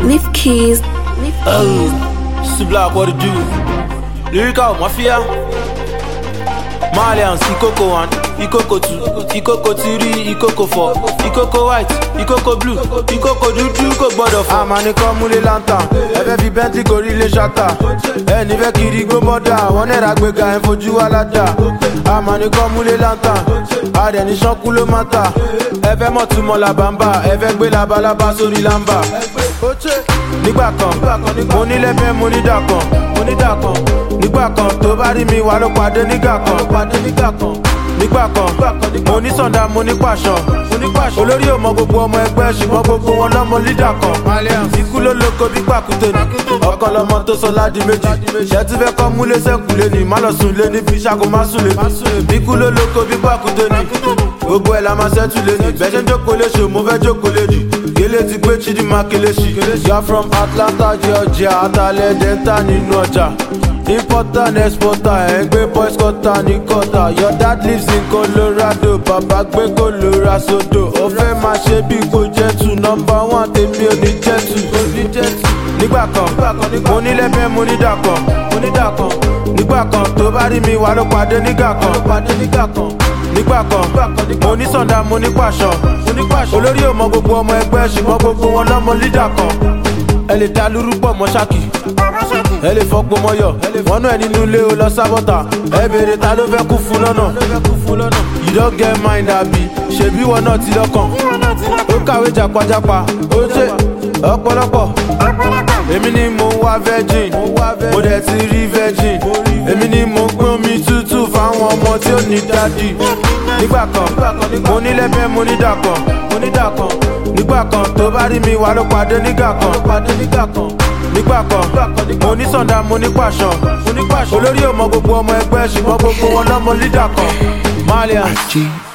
Leaf keys. Leaf keys. Oh, Black, what it do? Lyrical Mafia. Malians, Ikoko 1, Ikoko 2, Ikoko 3, Ikoko 4, Ikoko white, Ikoko blue, Ikoko dúdú kò gbọdọ̀ fọ́. Àmàní kan múlé lantan, ẹ fẹ́ fi Bentley gorí ilé ṣáta. Ẹni fẹ́ kiri gbó bọ́dà, wọ́n náírà gbéga ẹ̀ fojú wa ládà. Àmàní kan múlé lantan, adẹ̀ni ṣánkú ló má ta. Ẹ fẹ́ mọ̀ túmọ̀ làbàmbà, ẹ fẹ́ gbé labalábá sórí lámbà. Nígbà kan, mo ní lẹ́fẹ̀ẹ́ mo ní dàkan, mo ní dàkan. Nígbà kan tó bá rí mi wà ló pàdé nígbà kan, pàdé nígbà kan. Nígbà kan, mo ní sọ̀dá mo ní pàṣọ. Olórí ò mọ gbogbo ọmọ ẹgbẹ́ ṣùgbọ́n gbogbo wọn lọ́mọ lídà kan. Ikú ló lóko bí pàkúté ni. Ọkọ lọmọ tó sọ ládi méjì. Ṣé tí fẹ́ kọ́ múlé sẹ́kùlé ni? Má lọ sùn lé ní fi ṣàkó má sùn lé. Ikú ló lóko bí pàkúté ni. Gbogbo ẹ̀ la máa ṣẹ́tù lé ní. Bẹ́ẹ̀ ṣe ń jókòó léṣe, mo fẹ́ jókòó léjì. Gélé ti gbé Chidinma Kelechi. You're from Atlanta, Georgia, Atalẹ̀ Delta nínú ọjà. Importer and exporter, ẹ̀ ń gbé boys quarter ní quarter. Your dad lives in Colorado, bàbá gbé Colorado sodo. Ó fẹ́ máa ṣe bí kò jẹ́ tù, nọmba one tèmi ò ní jẹ́ tù. Nígbà kan, mo ní lẹ́fẹ̀ẹ́ mo ní dàkan, mo ní dàkan. Nígbà kan tó bá rí mi wà ló pàdé nígbà kan. Nígbà kan, mo ní sọ̀dá mo ní pàṣọ. Olórí ò mọ gbogbo ọmọ ẹgbẹ́ ṣùgbọ́n gbogbo wọn lọ́mọ lídà kan. Ẹ lè dá lúrú pọ̀ mọ́ ṣáàkì ẹ lè fọgbọ́n mọ́yọ̀ wọ́n náà nínú ilé o lọ sábọ́tà ẹ béèrè ta ló fẹ́ kú fún lọ́nà. you don get mind abi ṣebí wọn náà ti lọ́kàn ó kàwé jàpájàpá ó ṣe ọ̀pọ̀lọpọ̀ èmi ni mo ń wá virgin mo dẹ̀ ti rí virgin èmi ni mo ń gbé omi tútù fáwọn ọmọ tí ó ní dádì nígbà kan mo ní lẹ́fẹ̀ẹ́ mo ní dàkan mo ní dàkan nígbà kan tó bá rí mi wà ló pàdé nígbà kan nígbà kan mo ní sọ̀dá mo ní pàṣọ olórí ò mọ gbogbo ọmọ ẹgbẹ́ ṣùgbọ́n gbogbo wọn lọ́mọ lídà kan malian.